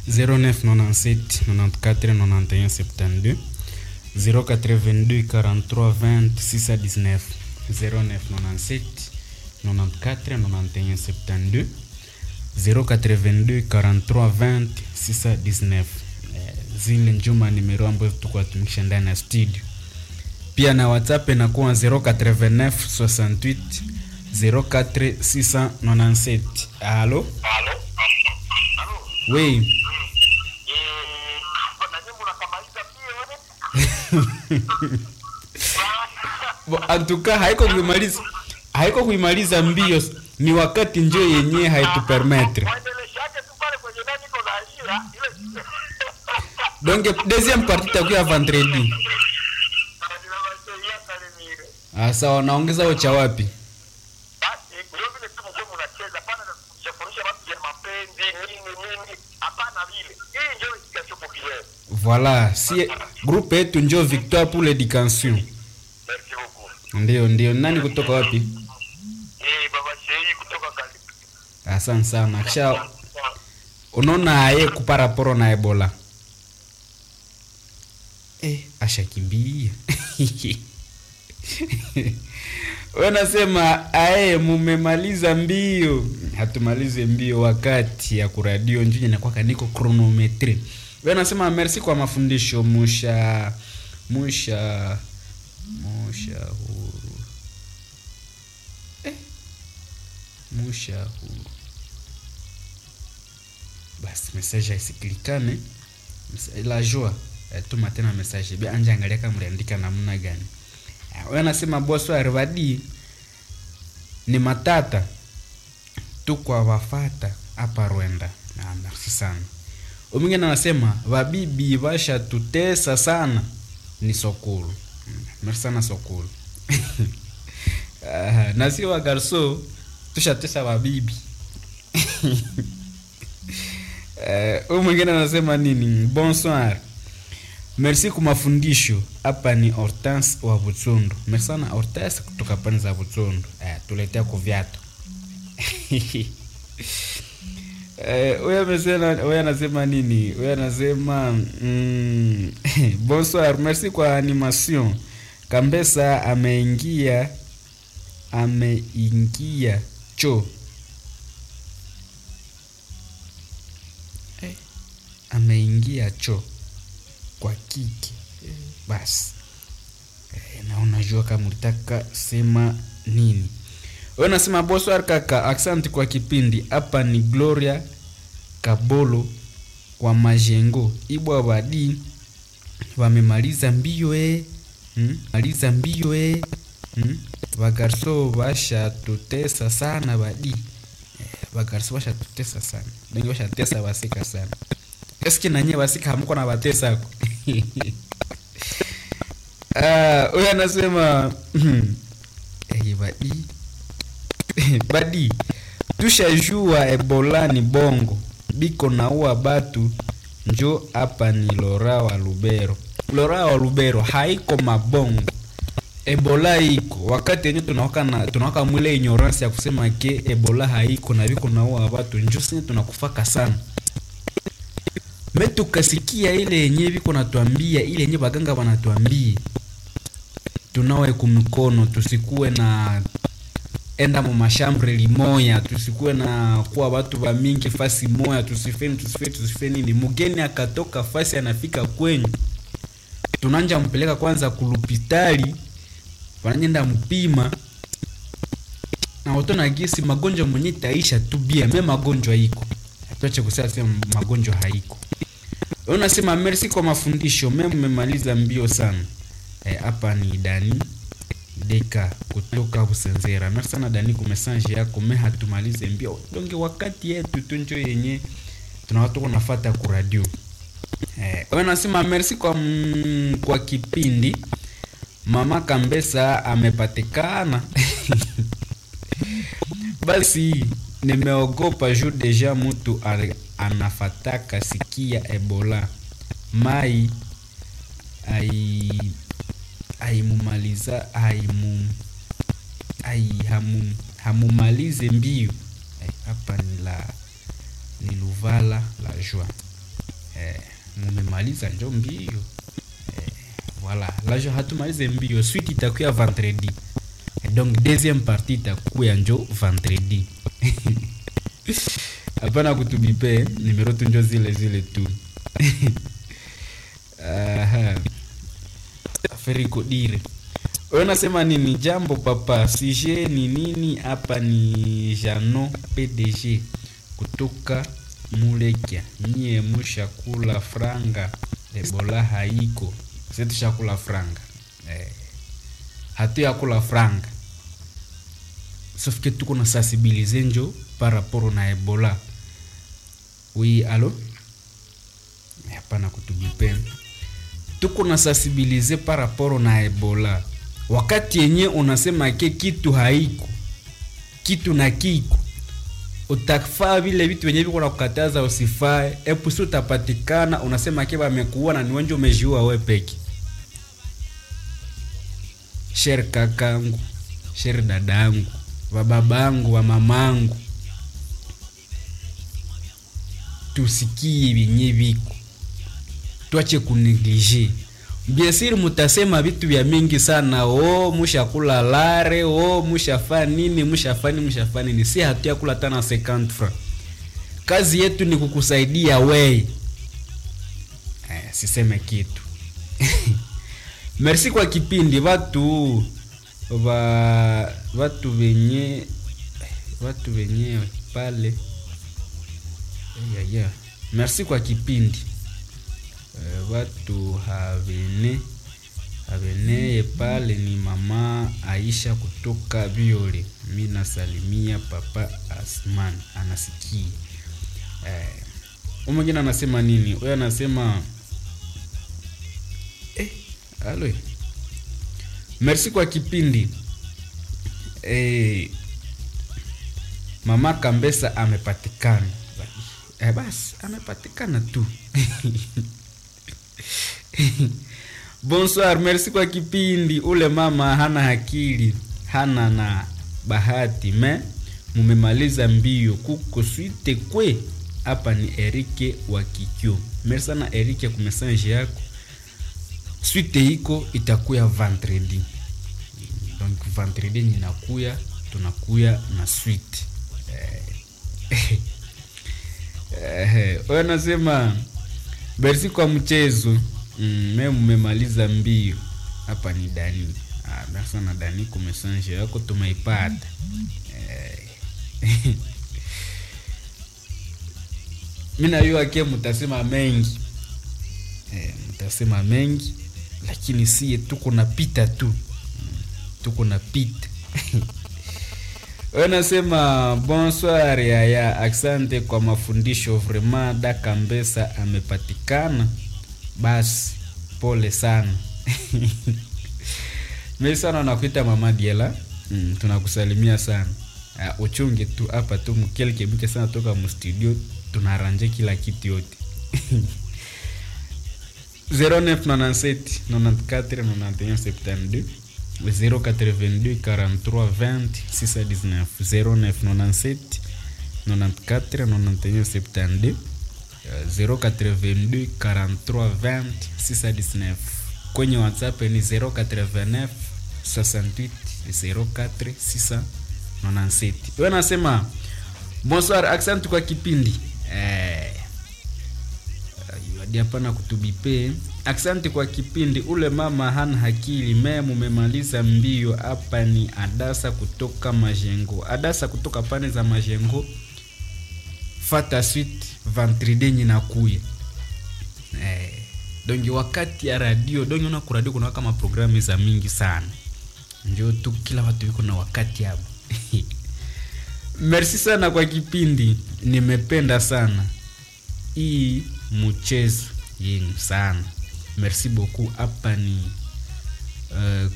0997 94 91 72 082 43 20 619 0997 94 91 72 082 43 20 619 eh, zile njuma nimero ambazo tukuwa tumikisha ndani ya studio pia na whatsapp inakuwa 089 68 04 697 alo Halo? Halo? we Eh, bwana nyinyi mnakamaliza pia wewe? Bo, antuka haiko kuimaliza haiko kuimaliza mbio ni wakati njo yenyewe haitupermetre Waendeleshaje tu pale kwenye nani iko na ajira ile donc deuxième partie takuya vendredi Ninawasaidia kale mire. ah, sawa naongeza ocha wapi Basi ndio vile tu mko mnacheza pana na kuchafurisha watu ya mapenzi nini nini hapana vile. Hii ndio kikachopokia. voilà si groupe yetu njo victoire pour l'éducation Merci beaucoup. ndio ndio nani kutoka wapi Eh, baba Shei kutoka Kali. asante sana kisha unaona aye kuparaporo na ebola eh, ashakimbia wanasema aye mumemaliza mbio hatumalize mbio wakati ya kuradio njunya nakwaka niko kronometre wanasema merci kwa mafundisho musha musha musha huru eh, musha huru basi message haisikilikane Msa- la joie eh, tuma tena message bi anje angalia kama mliandika namna gani Eh, wewe anasema bonsoir vadi ni matata tu kwa wafata hapa Rwanda ah, merci sana umwingine anasema vabibi vashatutesa sana ni sokulu Mm, merci sana sokulu Ah, na si wa garso tushatesa vabibi Eh, huyu mwingine anasema nini bonsoir merci kwa mafundisho hapa ni hortense wa butsundu merci sana hortense kutoka pani za butsundu eh, tuletea kuvyatu Eh, huyu amesema huyu anasema nini huyu anasema mm, bonsoir merci kwa animation kambesa ameingia ameingia cho ameingia cho kwa kike Eh, basi Eh, na unajua kama ulitaka sema nini we nasema boswar kaka aksanti kwa kipindi hapa ni gloria kabolo kwa majengo ibwa badi wamemaliza mbio e hmm? maliza mbio e hmm? bagarso bashatutesa sana badi eh, bagarso bashatutesa sana bengi bashatesa basika sana eske nanye basika hamuko na batesako Ah, huyo anasema eh, badi badi tushajua ebola ni bongo biko naua batu njo hapa ni lora wa lubero lora wa lubero haiko mabongo ebola iko wakati yenye tunawaka na tunawaka mwile ignorance ya kusema ke ebola haiko na biko naua batu njo sine tunakufaka sana me tukasikia ile yenye biko natuambia ile yenye baganga banatuambia tunawe kumikono tusikuwe na enda mu mashambre limoya tusikuwe na kuwa watu ba mingi fasi moya tusifeni tusifeni tusifeni nini mugeni akatoka fasi anafika kwenyu tunanja mpeleka kwanza kulupitali wananyenda mpima na utona gisi magonjwa mwenye taisha tu bia me magonjwa iko tuache kusema sema magonjwa haiko unasema merci kwa mafundisho me mmemaliza mbio sana hapa ni dani deka kutoka Busenzera. Merci sana Dani kwa message yako, me hatumalize mbio donge wakati yetu tunjo yenye tuna watu kunafuata ku radio. Eh, wewe nasema merci kwa mm, kwa kipindi Mama Kambesa amepatikana. Basi nimeogopa juu deja mtu ale- anafataka sikia Ebola mai ai aimumaliza aimu ai hamu, hamumalize mbio Eh, hapa ni la ni luvala la joie eh, mumemaliza njo mbio eh, voilà lajo hatumalize mbio suite itakuya vendredi eh, donc deuxième partie itakuya njo vendredi hapana kutubipe nimero tu njo zile zile tu Aha. aferi kodire wewe unasema nini jambo papa sije ni nini hapa ni jano pdg kutoka mulekya nyie mushakula franga ebola haiko setushakula franga eh. hatu yakula franga sauf que tuko na sensibilize njo par rapport na ebola oui alo hapana kutubipenda tuko na sensibilize par rapport na ebola wakati yenye unasema ke kitu haiko kitu na kiko utafaa vile vitu venye viko na kukataza usifae epusi utapatikana unasema ke wamekuua na niwenje umejiua we peke sher kakangu sher dadangu wababangu wa mamangu tusikie vyenye viko twache kuneglige biesiri mutasema vitu vya mingi sana o mushakula lare o mushafa nini mushafa nini mushafa nini si hatuyakula tana 50 francs kazi yetu ni kukusaidia wei eh, siseme kitu merci kwa kipindi watu va watu venye watu wenyewe pale yeah, yeah. merci kwa kipindi uh, watu havene haveneye pale ni mama Aisha kutoka Viole. Mi nasalimia papa Asman anasikia. Eh, huyu mwingine anasema nini? Huyo anasema eh, alo merci kwa kipindi eh, mama Kambesa amepatikana eh, basi amepatikana tu bonsoir merci kwa kipindi ule mama hana akili hana na bahati me mumemaliza mbio kuko swite kwe hapa ni erike wa kikyo merci sana erike ku message yako swite iko itakuya vendredi donc vendredi ninakuya tunakuya na swite eh. eh, wewe nasema merci kwa mchezo mm, me mmemaliza mbio hapa ni dani ah, merci sana dani ku message yako tumeipata eh. mi najua ke mtasema mengi eh, mtasema mengi lakini sie tuko napita tu Mm, tuko napita wanasema bonsoir yaya asante kwa mafundisho vraiment daka mbesa amepatikana basi pole sana mi sana nakuita mama diela mm, tunakusalimia sana uh, uchunge tu hapa tu mkelke mke sana toka mstudio tunaranje kila kitu yote 0997 94 91 72 082 43 20 619 0997 94 91 72 082 43 20 619 kwenye whatsapp ni 089 68 04 697 we nasema bonsoir accent kwa kipindi eh, hadi hapana kutubipe asante kwa kipindi ule mama hana hakili me mumemaliza mbio hapa ni adasa kutoka majengo adasa kutoka pane za majengo fata suite ventride nyinakuya eh, donge wakati ya radio donge una kuradio kuna kama programu za mingi sana njo tu kila watu viko na wakati hapo merci sana kwa kipindi nimependa sana hii mchezo yenu sana merci beaucoup hapa ni uh,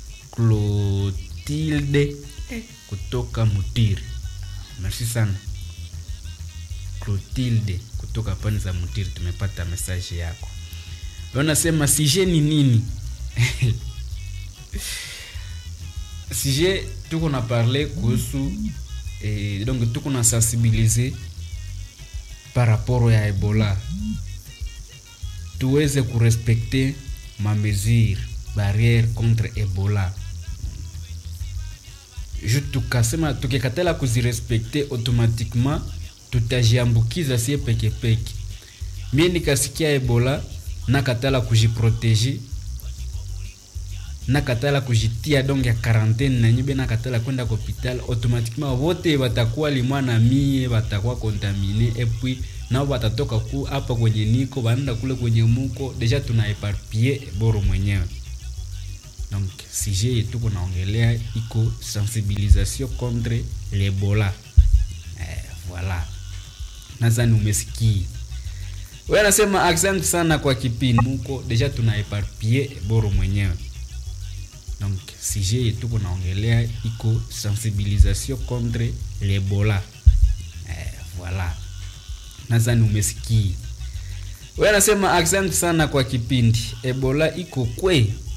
clotilde eh, kutoka mutiri merci sana clotilde kutoka pani za mutiri tumepata mesaje yako wanasema sije ni nini sije tuko na parle kuhusu eh, donc tuko na sensibiliser par rapport ya ebola tuweze kurespekte mamesure barriere contre ebola ju tukasema tukikatala kuzirespekte automatiquement tutajiambukiza sie pekepeke mie nikasikia ebola nakatala kujiproteje nakatala kujitia donc ya quarantaine na nyibe nakatala kwenda kwa hopital automatiquement wote batakuwa limwa na mie batakuwa contamine epuis nao batatoka ku hapa kwenye niko banaenda kule kwenye muko deja tuna eparpie boro mwenyewe donc sujet yetu kunaongelea iko sensibilisation contre l'ebola eh, voilà nadhani umesikia we anasema asante sana kwa kipindi muko deja tuna eparpie boro mwenyewe donc sujet yetu kunaongelea iko sensibilisation contre l'ebola eh, voilà nadhani umesikia we anasema asante sana kwa kipindi ebola iko kwe